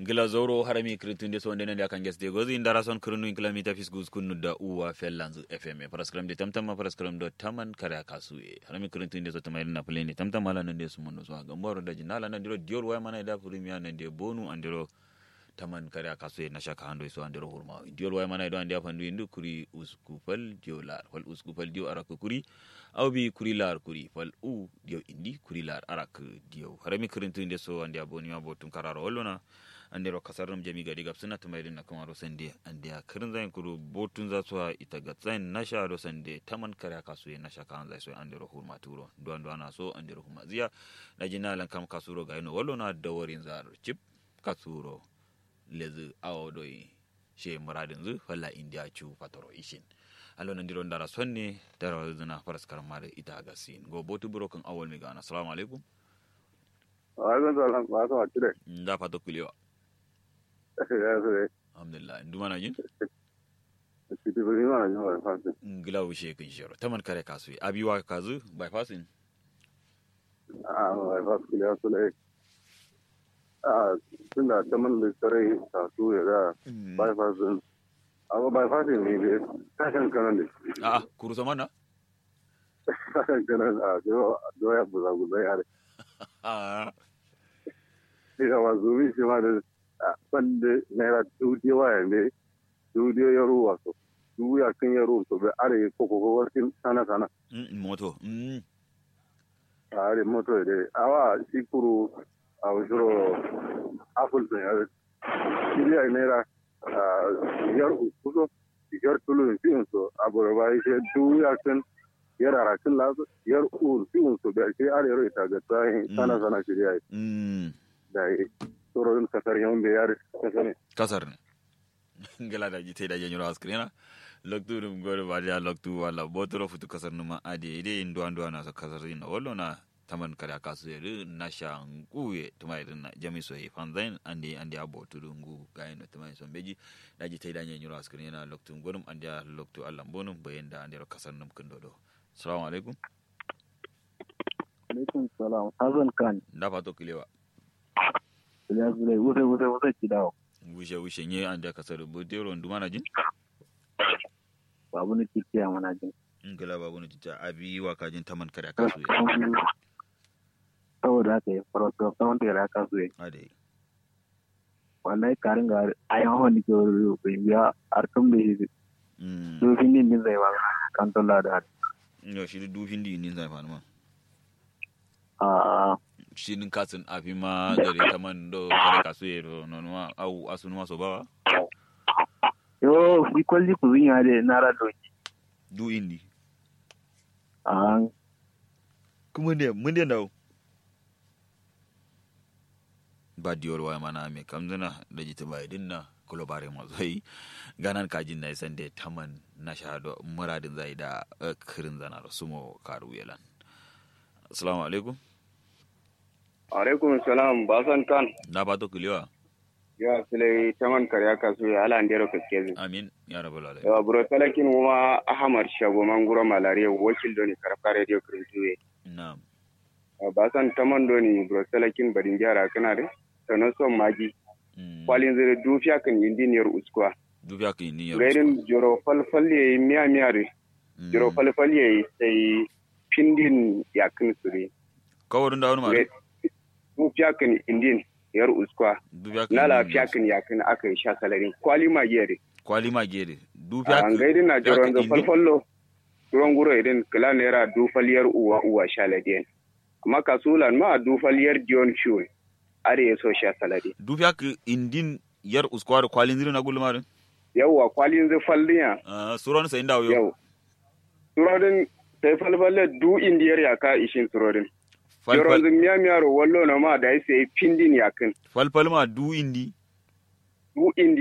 gila zoro harami kritunde so ndenen yakan gesde gozi indara son krunu kilometer fis gus kunu da uwa fellanzu fm paraskram de tamtama paraskram do taman kare kasuye harami kritunde so tamayri na pleni tamtama la nande su monno so gamboro da jinala nan diro dior way mana da premier nan de bonu andiro taman kare kasuye na shaka hando so andiro hurma dior way mana do andi afandu indu kuri uskupal diolar wal uskupal dio araka kuri aw bi kuri lar kuri fal u dio indi kuri lar arak dio harami kritunde so andi aboni ma botum kararo hollona andero kasarnam jami gadi gab suna tumayrin na kamaro sande ande a kirin zayin kuru botun za su ita ga zayin nasha do sande taman kare kasu ye nasha kan zai so andero hurma turo duwan duwan na so andero hurma ziya na jina lan kam kasuro ga ino wallo na dawarin zar chip kasuro lezi awo doi she muradin zu falla india chu patoro ishin allo nan diro ndara sonne dara zuna faras karmare ita ga sin go botu buro kan awol mi gana assalamu alaikum wa alaikum salam ba ka wacce nda fato kulewa ya zai alhamdulillah nduma na jin ciki ba ni ma jin ba fasin ngila wushe kin shiro taman kare kasu abi wa kazu by passing a ba fasin ya su lai a tun da ta man da tare ta su ya ga ba fasin amma ba fasin ne ne kashin kanan da a kuru sama na kashin kanan a doya buza buza ya a da wa zuwi shi ma da bande naira dudiyo wa yande dudiyo ya ruwa so du ya kan ya ruwa so be are ko ko ko warkin sana sana moto mm are moto de awa sikuru aw juro aful to ya kiri ay naira yar ususo yar tulu fi so aboro ba ise du ya kan yar ara kan la yar ur fi so be ke are ro ita ga sai sana sana kiri ay mm dai tsoron kasar yawan da yare kasar ne. kasar ne ngala da jite da janyuro askrina loktu dum gore ba ya loktu wala botoro futu kasar numa ade ide ndo ando na so kasar ina wallo na taman kare kasu yeri na shanguye tumai na jami so yi fanzain andi andi abo tudungu gayin da tumai son beji da jite da janyuro askrina loktu gorum andi loktu allan bonum bayenda andi ro kasar num kundodo assalamu alaikum alaikum salam hazan kan nda fato kilewa ya zure wuce wuce wuce ki dawo wushe wushe nye andi kasar bodero nduma na jin babu ni kike ya mana jin ngala babu ni tita abi wa kajin taman kare kasu ye saboda haka ya fara to kawon da ya kasu ye ade wallahi karin ga ayan hawan ni ke wuri biya artum da shi mm do fin din din zai ba kan to la da yo shi du fin di nin zai fanu ma a shi nin kasin abi ma gare taman do kare kasu ye do non ma au asunu ma so ba yo fi kwalli ku zunya de na ra doki du indi a kuma ne mun de dawo ba diyor waya mana me kamzana da jita bai dinna kulo bare mo zai ganan kajin na isan de taman na shahado muradin zai da eh, kirin zana da sumo karu yelan assalamu alaikum alaikum salam ba san kan na ba to kulewa ya sile taman karya kasu ya ala ndero kaskezi amin ya rabbal alamin yawa buro talakin kuma ahmad shago manguro malaria wakil doni karfa radio krintuwe na'am ba san taman doni buro talakin badin jara kana de sanan son magi Mm. kwalin zai dufiya kan indiniyar uskuwa dubiya ka ni yaro gairin joro falfal ya yi miya miya de Mm. joro falfal ya yi sai pindin yakin suri kawarin da wani ma dufiya kan indin yar uskuwa dubiya ka na ni lafiya yaro. kan yakin aka yi sha salari kwali magiya de kwali ma gere dubiya an gaidin na dubiya joron ka da indi falfallo turon guro idan kila naira dufaliyar uwa uwa sha ladiyan amma kasulan ma dufaliyar dion shuwe are ya so sha salari dubiya ka indin yar uskwar kwalin zirin na gulmarin yawwa kwalin zai falliya ah suron sai ndawo yo yau turodin sai falfalle du indiyar yaka ishin turodin falfal joron zai miya miya ro wallo na ma da ya sai pindin yakin falfal ma du indi du indi